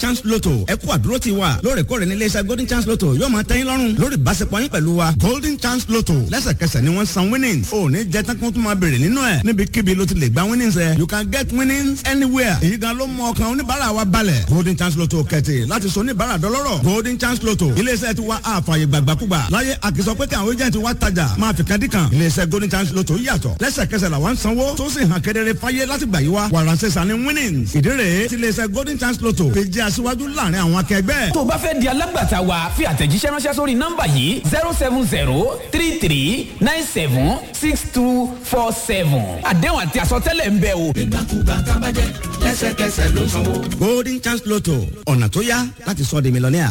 chance lotto ẹ kú àdúró ti wa lóòrèkóòrè ní iléeṣẹ́ golden chance lotto yóò máa tẹ́yìn lọ́rùn lórí ìbáṣepọ̀ yín pẹ̀lú wa golden chance lotto lẹ́sẹ̀kẹsẹ̀ ni wọ́n san winnings ò ní jẹ́ tán kí wọ́n tún máa béèrè nínú ẹ̀ níbikíbi ló ti lè gba winnings ẹ̀ you can get winnings anywhere èyí gan ló mú ọkàn oníbàárà wa balẹ̀ golden chance lotto kẹ̀tì láti sọ oníbàárà dọlọ́rọ̀ golden chance lotto iléeṣẹ́ ti wa àfààyè gbàgbàkúgbà láyé àkìsọ pé kí àwọn agent wa tajà máa fi kadìkan iléeṣẹ́ golden chance lotto yàtọ̀ lẹ́sẹ̀kẹsẹ̀ làwọn sanwó tó sì hàn kedere fáyé láti gbà yí wa wàràǹsẹ̀sà ni winnings ìdí rèé ti iléeṣẹ́ golden chance lotto fi jẹ́ aṣíwájú láàrin àwọn akẹgbẹ́. tó o bá fẹ́ di alágbàtà wa fi àtẹ̀jíṣẹ́ ránṣẹ́ sórí nọ́mbà yìí zero seven zero three three nine seven six two four seven àdéhùn àti àsọtẹ́lẹ̀ ń bẹ o. ìgbàkúgbà tábàjẹ́ lẹ́sẹ̀kẹsẹ̀ ló sanwó. golden chance lotto ọ̀nà tó yá láti sọ di mílíọ̀nìà.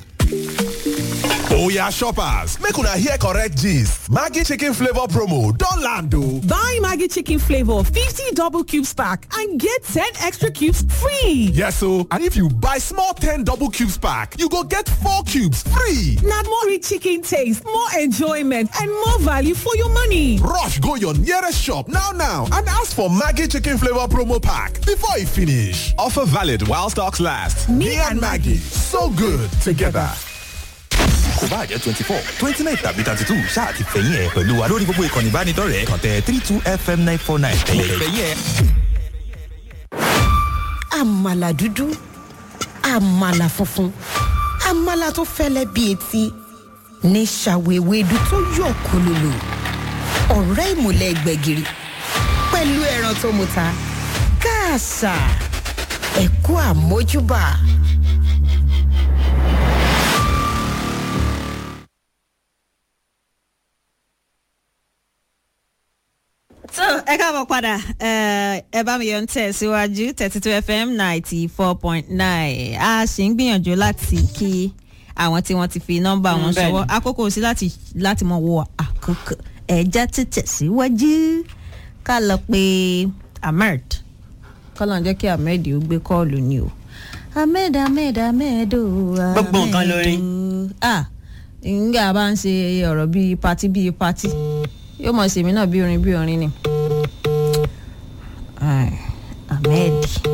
Oya shoppers, make una hear correct gist. Maggie chicken flavor promo don land o. Buy Maggie chicken flavor 50 double cubes pack and get 10 extra cubes free. Yes o, and if you buy small 10 double cubes pack, you go get 4 cubes free. Na more rich chicken taste, more enjoyment and more value for your money. Rush go your nearest shop now now and ask for Maggie chicken flavor promo pack before e finish. Offer valid while stocks last. Me, and Maggie, so good together. kò bá jẹ́ twenty four twenty nine tàbí thirty two ṣáà ti fẹ̀yìn ẹ̀ pẹ̀lú wa lórí gbogbo ìkànnì ìbánidọ́rẹ̀ẹ́ kàn tẹ three two fm nine four nine ẹ̀yẹ̀ fẹ̀yìn ẹ̀. àmàlà dúdú àmàlà funfun àmàlà tó fẹ́lẹ́ bí etí ní ṣàwéwédú tó yọ̀ kólólò ọ̀rẹ́ ìmùlẹ̀ gbẹ̀gìrì pẹ̀lú ẹran tó muta káàsà ẹ̀kú àmójúbà. so ẹ káàbọ̀ padà ẹ bá mi yọ ń tẹ̀ síwájú thirty two fm ninety four point nine a sì ń gbìyànjú láti kí àwọn tí wọ́n ti fi nọ́mbà wọn ṣọwọ́ àkókò sí láti láti mọ wo àkókò ẹ̀já títẹ̀ síwájú ká lọ pé ahmed kọ́lọ̀ ń jẹ́ kí ahmed ó gbé kọ́ọ̀lù ni o ahmed ahmed ahmed o gbogbo nǹkan lórí. ah nga bá ń ṣe ọ̀rọ̀ bíi patí bíi patí yóò mọ̀ sí mi náà bí orin bí orin ni. ahmed.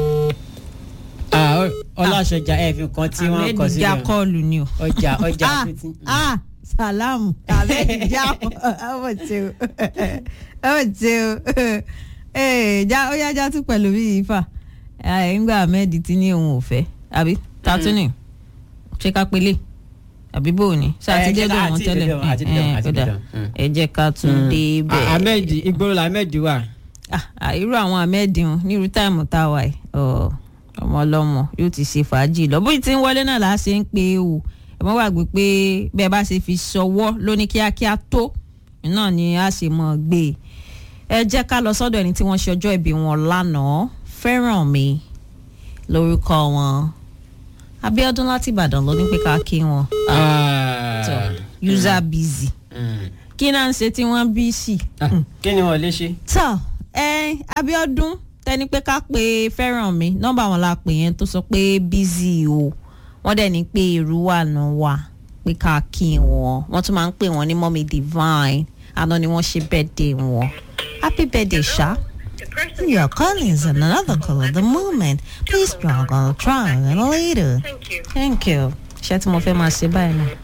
ọlọ́ṣọjà ẹ̀ fi kan tí wọ́n kọ sílẹ̀ ahmed já kọ́ọ̀lù ni o. ọjà ọjà ah ah salamu ahmed já ọmọ tí o ọmọ tí o já ó yá já tún pẹ̀lú bí ifá ńgbà ahmed ti ní òun ò fẹ́ àbí tatuni ṣé ká pélé àbí bò ní sátidé dùn wọn tẹ́lẹ̀ ẹ jẹ́ ká tún dé bẹ́ẹ̀. ahmed igboro la ahmed wà. irú àwọn ahmed ń nírú táìmù tá a wà yìí ọmọ ọlọ́mọ yóò ti ṣe fàájì lọ bóyá tí ń wọlé náà là á ṣe ń pe o ẹ mọ́ wàgbé pé bẹ́ẹ̀ bá ṣe fi ṣọwọ́ lóní kíákíá tó náà ni a ṣe mọ̀ gbé ẹ jẹ́ ká lọ sọ́dọ̀ ẹni tí wọ́n ṣe ọjọ́ ìbí wọn lánàá fẹ́ràn mi lórúkọ wọn abiodun láti ìbàdàn ló ní pé ká kí wọn. tó user busy. kí náà ń ṣe tí wọ́n bí sí. kí ni wọ́n lè ṣe. tó ẹ abiodun tẹni pé ká pe fẹ́ràn mi nọ́mbà wọn la pè yẹn tó sọ pé busy o wọ́n dẹ̀ ní pé irú wà náà wà pé ká kí wọn wọ́n tún máa ń pè wọ́n ní mọ́mí divine àná ni wọ́n ṣe birthday wọn happy birthday ṣá. Your calling is another call of the moment. Please drag on try a little later. Thank you. Thank you. Ṣé tí mo fẹ́ máa ṣe báyìí náà?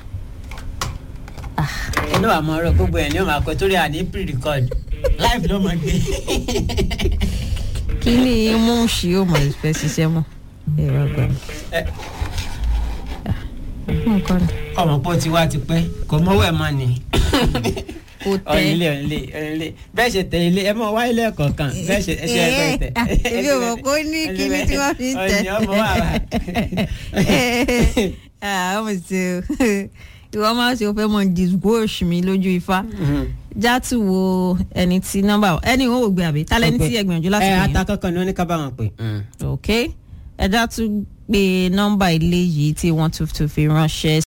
inú àmọ́ ọ̀rọ̀ gbogbo ẹ̀ ní o máa kọ torí àní pre-record live ló máa gbé. Kí ni mú ṣí ó mọ̀ fẹ́ ṣiṣẹ́ mọ́? Ẹ̀rọ gbà. ọmọ pọ̀ tí wá ti pẹ́ kò mọ́wọ́ ẹ̀ mọ́ ni kò tẹ ọ̀nìlé ọ̀nìlé ọ̀nìlé bẹ́ẹ̀ ṣe tẹ ilé ẹ mọ̀ wá ilé ẹ̀kọ́ kan bẹ́ẹ̀ ṣe ṣe ẹ̀kọ́ tẹ. èmi ò mọ̀ kó ní kíní tí wọ́n fi ń tẹ. ọ̀nì ọmọ wa wà. ọmọ ṣe o ìwọ máa ṣe o fẹ́ mọ disgorge mi lójú ifá játù wo ẹni tí nọ́mbà ẹni ìwọ ò gbé àbí tálẹ́ni tí ẹ gbìyànjú láti ẹ pè yẹn. ata kankan ni wọ́n ní ká bá wọn pè. ok ẹ játù pé nọ́mbà ilé yìí tí wọ́n tún fi ránṣẹ́